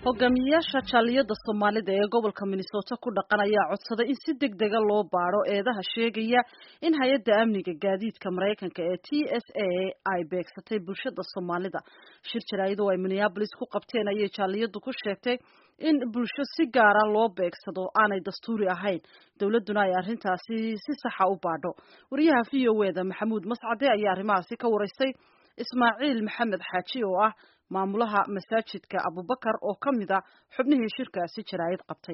hogaamiyayaasha jaaliyada soomaalida ee gobolka minnesota ku dhaqan ayaa codsaday in si deg dega loo baaro eedaha sheegaya in hay-adda amniga gaadiidka maraykanka ee t s a ay beegsatay bulshada soomaalida shir jaraa'id oo ay minneabolis ku qabteen ayay jaaliyadu ku sheegtay in bulsho si gaara loo beegsado aanay dastuuri ahayn dowladduna ay arrintaasi si saxa u baadho wariyaha v o e da maxamuud mascade ayaa arrimahaasi ka waraystay ismaaciil maxamed xaaji oo ah maamulaha masaajidka abubakar oo ka mid a xubnihii shirkaasi jaraa'id qabtay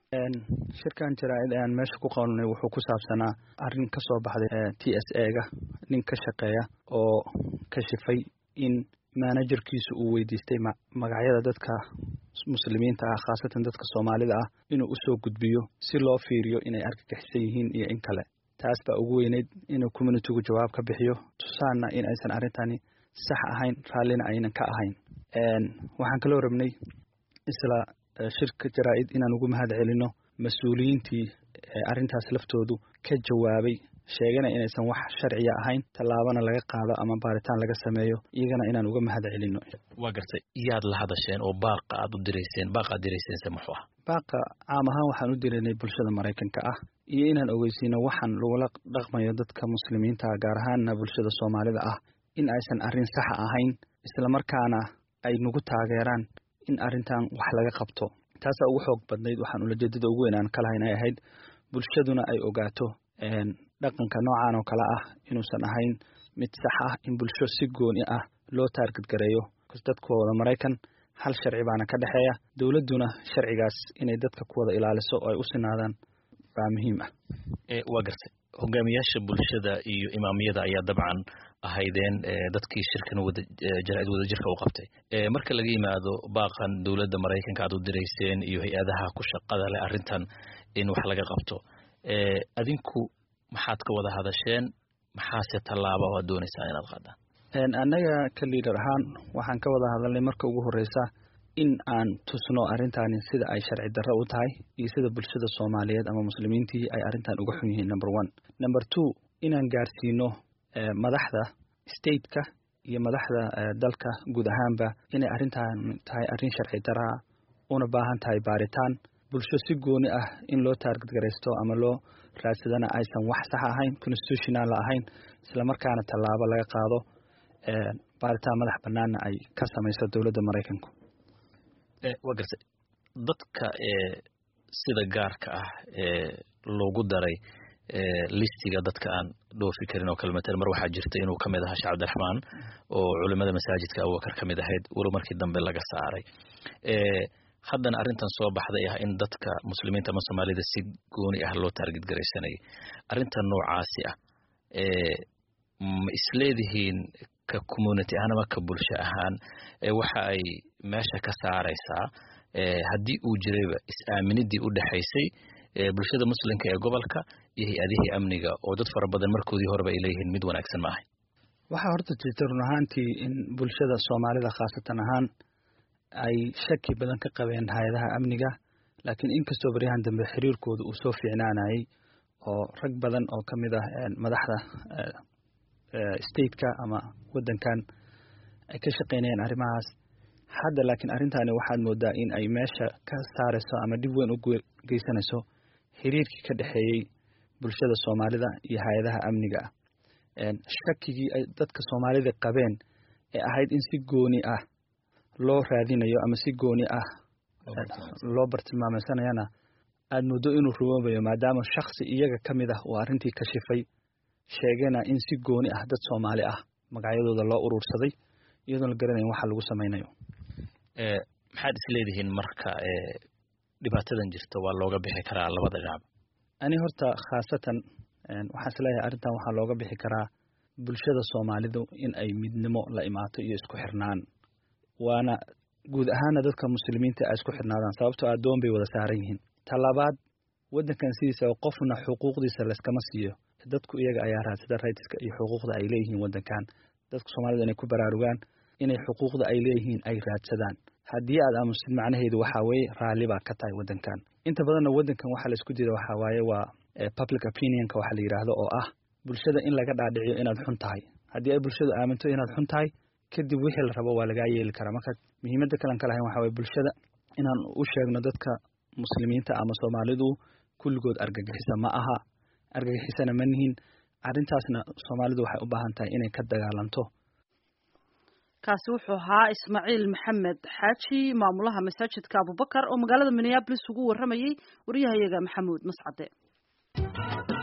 shirkan jaraa'id ayaan meesha ku qabanay wuxuu ku saabsanaa arrin ka soo baxday t s a ga nin ka shaqeeya oo kashifay in manajerkiisu uu weydiistay magacyada dadka muslimiinta ah khaasatan dadka soomaalida ah inuu usoo gudbiyo si loo fiiriyo inay argagixisan yihiin iyo in kale taas baa ugu weyneyd inuu communitigu jawaab ka bixiyo tusaanna in aysan arrintani sax ahayn raallina aynan ka ahayn waxaan kaloo rabnay isla shirka jaraa'id inaan ugu mahad celino mas-uuliyiintii arrintaas laftoodu ka jawaabay sheegana inaysan wax sharciya ahayn tallaabana laga qaado ama baaritaan laga sameeyo iyagana inaan uga mahad celino waa gartay yaad la hadasheen oo baaqa aad u dirayseen baaqa aad diraysense muxuu ah baaqa caam ahaan waxaan u diraynay bulshada maraykanka ah iyo inaan ogeysiino waxaan lagula dhaqmayo dadka muslimiinta gaar ahaanna bulshada soomaalida ah in aysan arrin saxa ahayn islamarkaana ay nagu taageeraan in arrintan wax laga qabto taasaa ugu xoog badnayd waxaan ulajeedada ugu weyn aan ka lahayn ay ahayd bulshaduna ay ogaato dhaqanka noocan oo kale ah inuusan ahayn mid sax ah in bulsho si gooni ah loo taargadgareeyo dadku wada maraykan hal sharci baana ka dhexeeya dowladduna sharcigaas inay dadka ku wada ilaaliso oo ay u sinaadaan baa muhiim ah waa gartay hogaamiyaasha bulshada iyo imaamiyada ayaa dabcan ahaydeen dadkii shirkan wada jaraa'id wadajirka u qabtay marka laga yimaado baaqan dowladda maraykanka aad u dirayseen iyo hay-adaha ku shaqada leh arrintan in wax laga qabto adinku maxaad ka wada hadasheen maxaase tallaaba oo aad doonaysaan inaad qaadaan annaga ka liidar ahaan waxaan ka wada hadalnay marka ugu horreysa in aan tusno arrintani sida ay sharci darro u tahay iyo sida bulshada soomaaliyeed ama muslimiintii ay arrintan uga xun yihiin number one number two inaan gaarsiino madaxda stateka iyo madaxda dalka guud ahaanba inay arrintan tahay arrin sharci daraa una baahan tahay baaritaan bulsho si gooni ah in loo taargadgaraysto ama loo raadsadana aysan wax sax ahayn constitutional ahayn islamarkaana tallaabo laga qaado baaritaan madax banaanna ay ka samayso dowladda maraykanku waa gartay dadka sida gaarka ah ee loogu daray listiga dadka aan dhoofi karin oo kale matala mar waxaa jirta inuu kamid ahaa sheekh cabdiraxmaan oo culimada masaajidka abubakar ka mid ahayd walow markii dambe laga saaray haddana arrintan soo baxday ah in dadka muslimiinta ama soomaalida si gooni ah loo taargid garaysanayay arrintan noocaasi ah ma isleedihiin ka community ahaan ama ka bulsho ahaan waxa ay meesha ka saaraysaa haddii uu jirayba is-aaminidii u dhexaysay bulshada muslimka ee gobolka iyo hay-adihii amniga oo dad fara badan markoodii horeba ay leeyihiin mid wanaagsan ma ahay waxaa horta jirta run ahaantii in bulshada soomaalida khaasatan ahaan ay shaki badan ka qabeen hay-adaha amniga laakiin inkastoo baryahan dambe xiriirkooda uu soo fiicnaanayay oo rag badan oo ka mid ah madaxda stateka ama waddankan ay ka shaqaynayeen arrimahaas hadda laakiin arrintani waxaad moodaa in ay meesha ka saarayso ama dhib weyn u geysanayso xiriirkii ka dhexeeyey bulshada soomaalida iyo hay-adaha amniga ah shakigii ay dadka soomaalida qabeen ee ahayd in si gooni ah loo raadinayo ama si gooni ah loo bartilmaameysanayana aada muddo inuu rumoobayo maadaama shaksi iyaga ka mid ah uu arrintii ka shifay sheegana in si gooni ah dad soomaali ah magacyadooda loo urursaday iyadoon la garanayn waxa lagu samaynayo maxaad isleedihiin marka dhibaatadan jirta waa looga bixi karaa labada dhinac ani horta khaasatan waxaan isleeyahay arrintan waxaa looga bixi karaa bulshada soomaalidu in ay midnimo la imaato iyo isku xirnaan waana guud ahaana dadka muslimiinta ay isku xirnaadaan sababtoo addoon bay wada saaran yihiin talabaad waddankan sidiisa qofna xuquuqdiisa layskama siiyo dadku iyaga ayaa raadsada raytiska iyo xuquuqda ay leeyihiin waddankan dadka soomaalida inay ku baraarugaan inay xuquuqda ay leeyihiin ay raadsadaan haddii aad aamusid macnaheedu waxaa weeye raalli baa ka tahay waddankan inta badanna waddankan waxaa la isku jira waxaa waaye waa public opinionka waxa la yidhaahdo oo ah bulshada in laga dhaadhiciyo inaad xun tahay haddii ay bulshadu aaminto inaad xun tahay kadib wixii la rabo waa lagaa yeeli karaa marka muhiimadda kalan ka lahayn waxa waye bulshada inaan u sheegno dadka muslimiinta ama soomaalidu kulligood argagixisa ma aha argagixisana ma nihin arrintaasna soomaalidu waxay u baahan tahay inay ka dagaalanto kaasi wuxuu ahaa ismaaciil maxamed xaaji maamulaha masaajidka abubakar oo magaalada minneabolis ugu warramayey waryahayaga maxamuud mascade